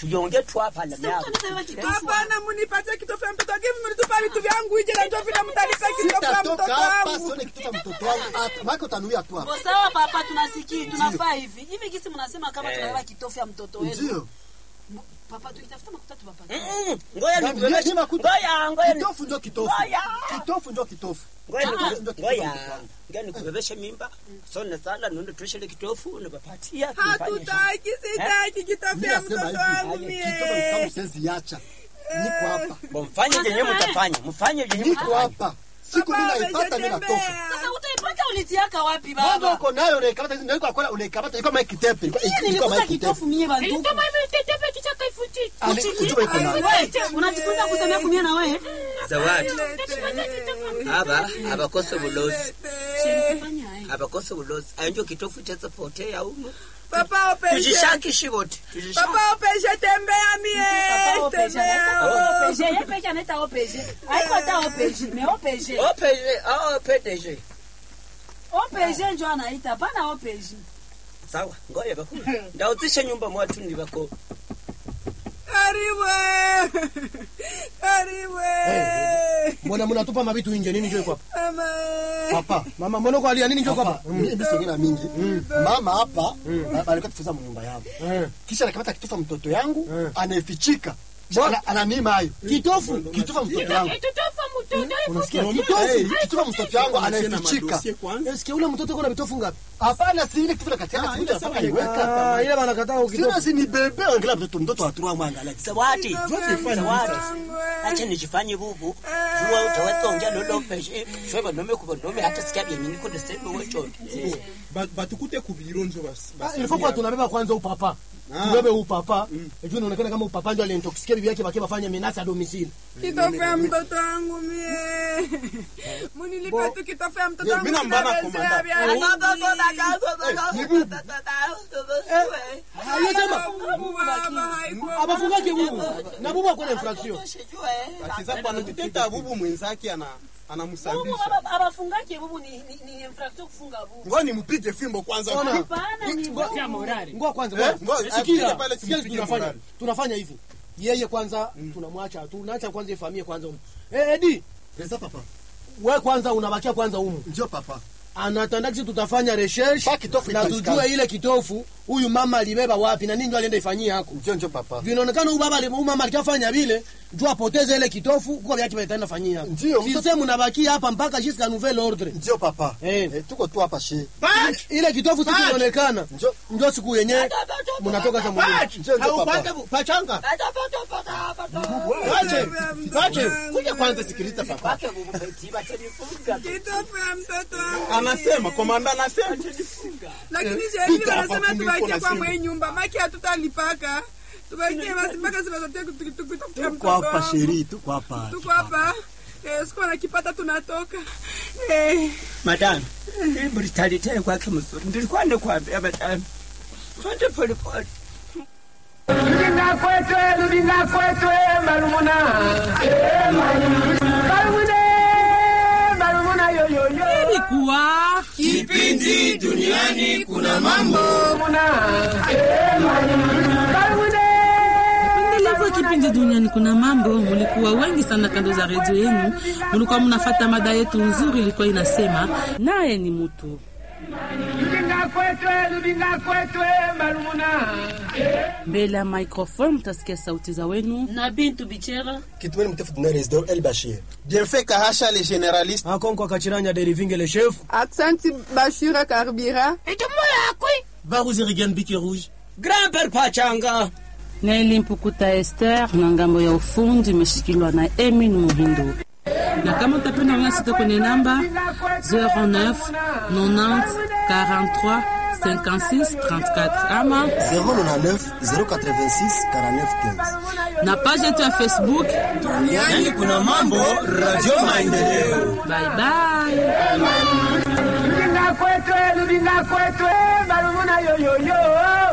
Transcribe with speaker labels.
Speaker 1: tuyonge twaphala myako
Speaker 2: Hapana, munipatie kitofu ya mtoto wangu. Hivi mlitupa vitu vyangu ije na ndio vile mtanipa kitofu ya
Speaker 3: Sitatoka
Speaker 2: mtoto
Speaker 3: hapa
Speaker 2: wangu.
Speaker 3: sione kitu cha mtoto wangu hapa. Maana utanuia tu hapa.
Speaker 4: Bo, sawa papa, tunasikii tunafaa hivi hivi. Gisi mnasema kama
Speaker 1: Eh.
Speaker 4: tunalala kitofu ya mtoto wenu.
Speaker 3: Ndio.
Speaker 4: Papa, tukitafuta makuta tu papa.
Speaker 1: Mm, ngoja
Speaker 3: Ni-
Speaker 1: nikubebeshe
Speaker 3: ni makuta.
Speaker 1: ngoja ngoja ni-
Speaker 3: Kitofu ndio kitofu.
Speaker 1: Ngoja.
Speaker 3: Kitofu ndio kitofu.
Speaker 1: ngoja niku-
Speaker 3: Ndio kitofu
Speaker 1: ngoja
Speaker 3: mtoto wangu.
Speaker 1: ngoja nikubebeshe mimba sone sala nunde tushele kitofu nipapatia tufanye
Speaker 2: Hatutaki, sitaki kitofu
Speaker 3: Mimi
Speaker 2: ya
Speaker 3: nasema
Speaker 2: mtoto wangu
Speaker 3: hivi,
Speaker 2: mie.
Speaker 3: kitofu kitabu sensi yacha. Niko hapa.
Speaker 1: Bo, mfanye jenye mtafanya mfanye jenye
Speaker 3: Niko
Speaker 1: mtafanya
Speaker 3: hapa. Siku mimi
Speaker 2: Papa,
Speaker 3: naipata mimi natoka.
Speaker 2: ameshatembea.
Speaker 4: Sasa utaipata ulitiaka wapi
Speaker 3: Mambo
Speaker 4: baba?
Speaker 3: uko nayo unaikabata ndio kwa kwa unaikabata ilikuwa mai kitepe. Ilikuwa
Speaker 4: Mimi
Speaker 3: ilikuwa mai
Speaker 4: nilikuta
Speaker 3: kitepe.
Speaker 4: kitofu mie bantu.
Speaker 3: Ali ujue iko nayo.
Speaker 4: Wewe unajifunza kusemea kumia na wewe?
Speaker 1: zawadi aba abakose bulozi
Speaker 4: Fanya haya.
Speaker 1: abakose bulozi ayo kitofu chazapotea umu
Speaker 2: Papa, opeshe.
Speaker 1: tujishakishi bote tujishaki
Speaker 2: Papa, opeshe, tembea mie.
Speaker 4: Papa, OPG,
Speaker 2: Tembea.
Speaker 4: anaita OPG, yeye peke anaita OPG. Haiko hata OPG, mais OPG.
Speaker 1: opeje au pdg
Speaker 4: OPG ndio anaita, hapana OPG.
Speaker 1: sawa ngoja bakulu ndauzisha nyumba mwatu ndi bako
Speaker 2: Karibu. Karibu.
Speaker 5: mbona mnatupa mavitu nje nini njoo iko hapa
Speaker 2: Mama.
Speaker 5: papa mama mbona uko alia nini njoo iko
Speaker 3: Hapa,
Speaker 5: hapa
Speaker 3: mimi sogea mingi. Mama hapa alikuwa tufuza mu nyumba yangu.
Speaker 5: Eh.
Speaker 3: Kisha anakamata kitofa mtoto yangu,
Speaker 5: Eh.
Speaker 3: anaifichika. Ana- Ananima hayo.
Speaker 5: kitofu
Speaker 3: Kitofa mtoto yangu.
Speaker 5: unasikia
Speaker 3: Hey,
Speaker 5: kitofu
Speaker 3: kitofa mtoto yangu anaifichika.
Speaker 5: Esikia ule mtoto kuna vitofu ngapi
Speaker 3: Hapana, si ile kitofa katika siku ile mpaka iweka.
Speaker 5: Ah, ile wanakataa
Speaker 3: Sina
Speaker 5: ukitofu
Speaker 3: si ni bebe angalia mtoto mtoto wa turua mwanga like.
Speaker 1: zawadi zawadi
Speaker 2: Wangu.
Speaker 1: acha nijifanye bubu juwa utawetsonja lolopeje shweba nome kuba nome hata sikia byenye niko ndesebe wecho
Speaker 6: Ba- batukute ku biro njo bas-
Speaker 5: Ah,
Speaker 6: basi-
Speaker 5: ilifaa kuwa tunabeba kwanza upapa
Speaker 6: Ah.
Speaker 5: tubebe upapa ejuu inaonekana kama upapa ndio alintoksikia bibi yake bakie bafanya menasa ya domicile
Speaker 2: Kitofu ya mtoto wangu mie. Munilipa tu kitofu ya mtoto
Speaker 6: Ye,
Speaker 2: wangu.
Speaker 6: mina mbana
Speaker 2: sitawezea
Speaker 6: komanda.
Speaker 2: vya-
Speaker 5: aliyosema
Speaker 2: Bubu, baba, haiko.
Speaker 5: abafungake bubu na bubu akona infraction
Speaker 6: Akiza bwana tuteta bubu mwenzake ana
Speaker 4: Bubu
Speaker 6: anamsambisha
Speaker 4: aba- abafungake bubu ni ni, ni infraction kufunga bubu.
Speaker 6: ngoja nimpige fimbo kwanza
Speaker 5: Ona.
Speaker 4: Hapana ni
Speaker 5: ngoa kwanza
Speaker 6: Eh,
Speaker 5: ngoa.
Speaker 6: ngoja,
Speaker 5: sikia
Speaker 6: apige pale
Speaker 5: sikia
Speaker 6: tumpige
Speaker 5: tunafanya
Speaker 6: morali.
Speaker 5: tunafanya hivi yeye kwanza tunamwacha tunaacha kwanza ifamie kwanza humu eh edi
Speaker 3: Pesa papa.
Speaker 5: we kwanza unabakia kwanza humu
Speaker 3: Ndio papa.
Speaker 5: anatanda kisi tutafanya recherche
Speaker 3: Pa kitofu
Speaker 5: na
Speaker 3: itapatikana.
Speaker 5: tujue ile kitofu huyu mama alibeba wapi na nini ndio alienda ifanyie hako
Speaker 3: Ndio ndio papa.
Speaker 5: vinaonekana huyu baba ali- huyu mama alikafanya vile juu apoteze ile kitofu kwa vyake vitaenda fanyia hako
Speaker 3: Ndio, mtoto-
Speaker 5: sisi mnabakia hapa mpaka jusqu'à nouvelle ordre
Speaker 3: Ndio papa.
Speaker 5: Eh.
Speaker 3: Eh, tuko tu hapa shi.
Speaker 5: ile kitofu siku inaonekana
Speaker 3: Ndio.
Speaker 5: ndio siku yenye mnatoka za mwingine
Speaker 3: Ndio ndio papa.
Speaker 6: haupate bu- pachanga Wache, wache. Kuja kwanza sikiliza papa
Speaker 2: Kitofu ya mtoto wangu.
Speaker 6: anasema komanda anasema
Speaker 2: lakini
Speaker 6: Eh,
Speaker 2: sheria
Speaker 6: pita hapa
Speaker 2: wanasema
Speaker 6: kumbe uko
Speaker 2: tubakie
Speaker 6: na
Speaker 2: kwa
Speaker 6: simu.
Speaker 2: mwenye nyumba maki hatutalipaka tubakie basi mpaka zimezotea kutafutia
Speaker 3: Tuko
Speaker 2: mtoto
Speaker 3: hapa
Speaker 2: wangu
Speaker 3: sheri, tuko hapa.
Speaker 2: tuko hapa Eh, siku nakipata tunatoka Eh,
Speaker 1: madam hii mlitalitele kwake mzuri ndilikuwa ndikwambia madam twende polepole
Speaker 7: Lubinga kwetwe, lubinga kwetwe, malumuna. Malumune, malumuna yoyoyo.
Speaker 4: Ilikuwa
Speaker 7: Kipindi duniani kuna mambo. Malumuna. Malumune.
Speaker 8: Endelevu kipindi duniani kuna mambo. Mulikuwa wengi sana kando za redio yenu, mulikuwa munafata mada yetu nzuri, ilikuwa inasema naye ni mutu.
Speaker 7: Lubinga kwetwe, lubinga kwetwe, malumuna.
Speaker 8: Mbele ya microphone mutasikia sauti za wenu
Speaker 4: na Bintu Bichera
Speaker 3: Kitumeni mtefu tuna Resdor El Bashir.
Speaker 6: bienfait kahasha le généraliste
Speaker 5: akonko akachiranya derivinge le chef
Speaker 2: aksanti bashira karbira
Speaker 5: baruzirigen bike rouge
Speaker 1: grand-père pachanga
Speaker 8: na Elimpukuta Esther na ngambo ya ufundi imeshikiliwa na Emin Muhindo. Na kama utapenda unasita kwenye namba 09 90 43 56 34 ama
Speaker 3: 099 086 49 15.
Speaker 8: na page yetu ya Facebook.
Speaker 6: yani kuna mambo radio maendeleo
Speaker 8: Bye bye.
Speaker 7: Lubinga kwetwe, lubinga kwetwe, malumuna yoyoyo.